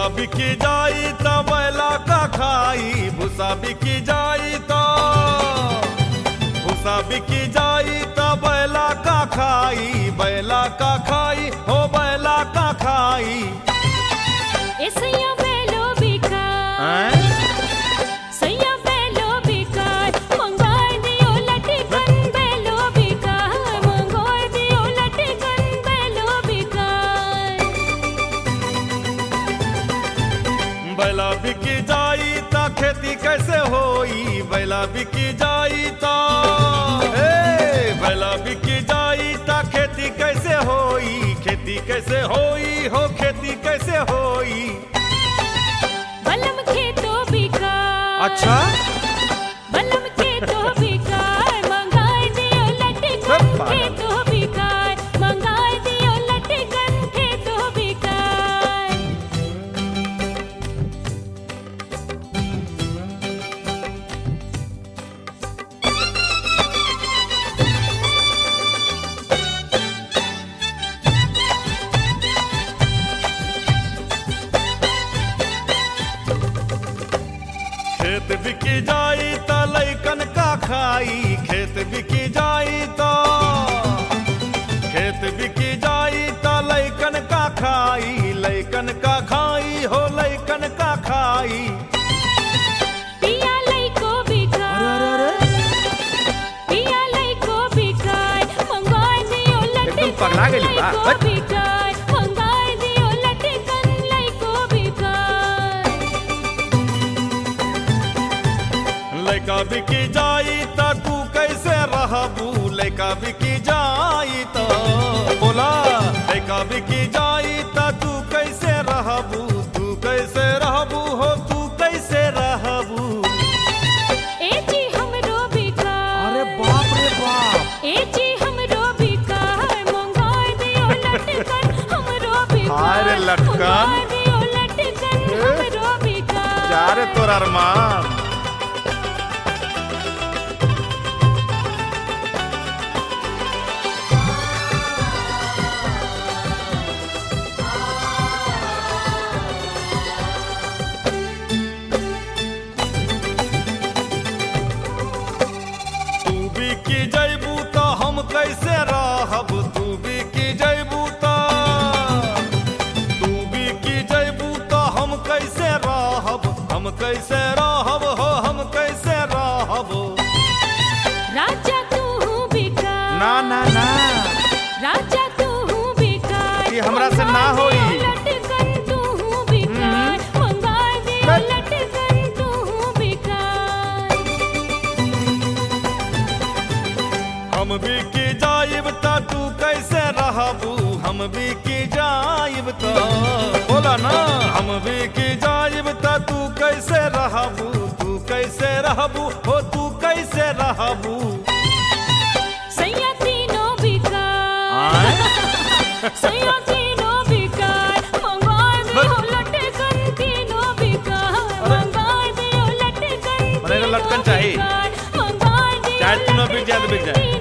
भूसा बिकी जाई त बैला का खाई भूसा बिकी जाई त भूसा बिकी जाई त बैला का खाई बैला का खाई हो बैला का खाई ए सैया बेलो बिकार सैया बेलो बिकार मंगार दियो लटकन बेलो बिकार मंगार दियो लटकन बेलो बिकार बैला बिकी जाई त खेती कैसे होई बैला बिकी जाई त ए बैला बिकी जाई त खेती कैसे होई खेती कैसे होई हो खेती कैसे होई बलम खेतो बिकार अच्छा बलम खेतो बिकार मंगार दियो लटकन सब पागल। खेतो बिकार मंगार दियो लटकन खेतो बिकार खेत बिकी जाई त लैकन का खाई खेत बिकी जाई त खेत बिकी जाई त लैकन का खाई लैकन का खाई हो लैकन का खाई पिया लइको बिकार पिया लइको बिकार मंगार दियो लटकन एकदम पगला गेली बा। लइको हट। बिकार मंगार दियो लटकन लइको बिकार लैका बिकी जाई त तू कैसे रहबू लैका बिकी जाई त बोला लैका बिकी जाई त तू कैसे रहबू तू कैसे रहबू हो तू कैसे रहबू ए जी हमरो बिकार बाप रे बाप ए जी हमरो बिकार मंगार दियो लटकन हमरो बिकार हाय रे लटकन। मंगार दियो लटकन हमरो बिकार जा रे तोर अरमान तू भी की जैबू तो हम कैसे रहब तू भी की जैबू तो तू भी की जैबू तो हम कैसे रहब हम कैसे रहब हो हम कैसे रहब राजा तू बिकार ना ना ना राजा तू बिकार ये हमरा से ना होई। लटकन तू बिकार मंगार दियो बस। लटकन तू बिकार हम भी की जाइब त तू कैसे रहबू हम भी की जाइब त बोला ना हम भी की जाइब त तू कैसे रहबू तू कैसे रहबू हो तू कैसे रहबू सैया तीनों बिकार सैया तीनों बिकार मंगार दियो लटकन तीनों बिकार मंगार दियो लटकन मने तो लटकन तीनों चाहिए। बिकार, मंगार दियो चाहे तीनों बिक जाए तो बिक जाए। लटकन